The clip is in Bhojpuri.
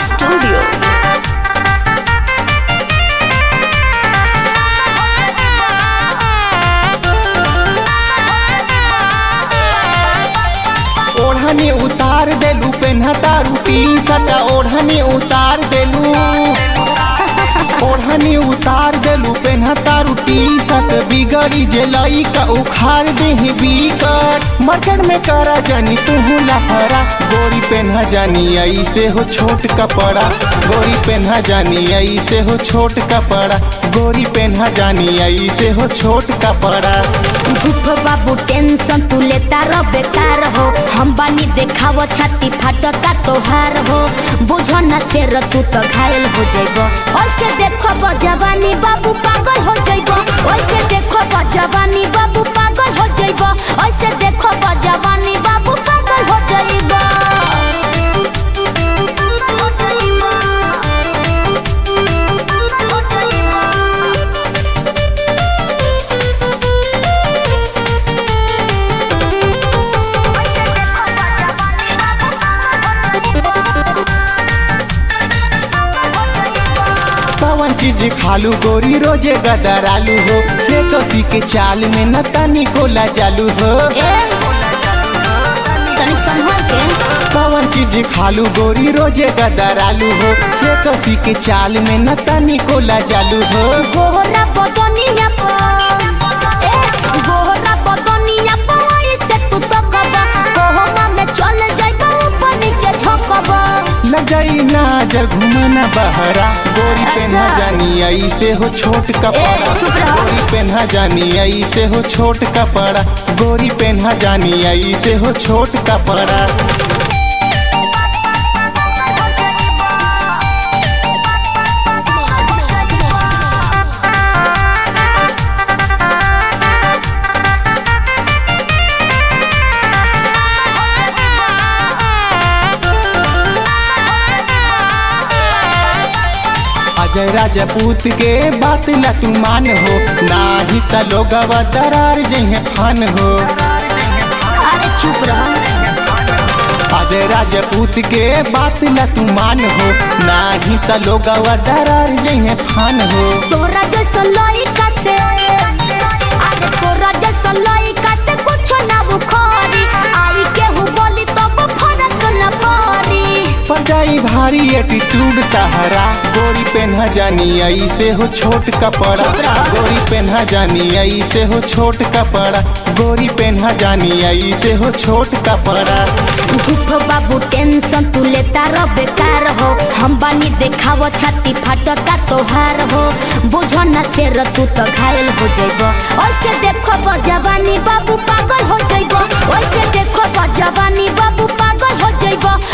Studio. ओढ़नी उतार देलू पेन्हता रूटी सटा ओढ़नी उतार देलू ओढ़नी उतार देलू पेन्हता रूटी सट बिगड़ी जेलई का उखाड़ देही बिकट मर्कट में करा जानी तू लफरा गोरी पेन्हा जानी ऐसे हो छोट कपड़ा गोरी पेन्हा जानी ऐसे हो छोट कपड़ा गोरी पेन्हा जानी ऐसे हो छोट कपड़ा झूठ बाबू टेंशन तू लेता रह बेकार हो हम बानी देखाव छाती फाटता तोहार हो बुझो न शेर तू तो घायल हो जइबो ऐसे देखो जवानी बाबू पागल हो जइबो ऐसे देखो जवानी बाबू पागल हो जइबो ऐसे देखो जवानी बाबू पागल हो जइबो पवन चीज खालू गोरी रोजे गदर आलू हो से कसी के चाल में न तनी कोला चालू हो ए तनी संभल के पवन चीज खालू गोरी रोजे गदर आलू हो से कसी के चाल में न तनी कोला चालू हो गोहरा बदनिया पर ए गोहरा बदनिया पर ऐसे तू तो कबा कोहमा में चल जाइबा ऊपर नीचे झोंकबा लग जाई नाजर घुमना बहरा गोरी पेन्हा अच्छा। जानी ऐसे हो छोट कपड़ा ए, चुप रहो। गोरी पेन्हा जानी ऐसे हो छोट कपड़ा गोरी पेन्हा जानी ऐसे हो छोट कपड़ा अजय राजपूत के बात ला तू मान हो नाही त लोगवा दरार जइहे फान हो अरे चुप रहो अजय राजपूत के बात ला तू मान हो नाही त लोगवा दरार जइहे फान हो तोरा जैसा लइका से अरे तोरा जैसा लइका से कुछ ना बुखारी आई केहू बोली तो फरक न पड़ी पर जाई भारी एटीट्यूड तहरा गोरी पेन्हा जानी ऐसे हो छोट कपड़ा चुप रहो। गोरी पेन्हा जानी ऐसे हो छोट कपड़ा गोरी पेन्हा जानी ऐसे हो छोट कपड़ा झूठ बाबू टेंशन तू लेता रह बेकार हो हम बानी देखाव छाती फाटता तोहार हो बुझो न शेर तू तो घायल हो जइबो ऐसे देखो जवानी बाबू पागल हो जइबो ऐसे देखो जवानी बाबू पागल हो जइबो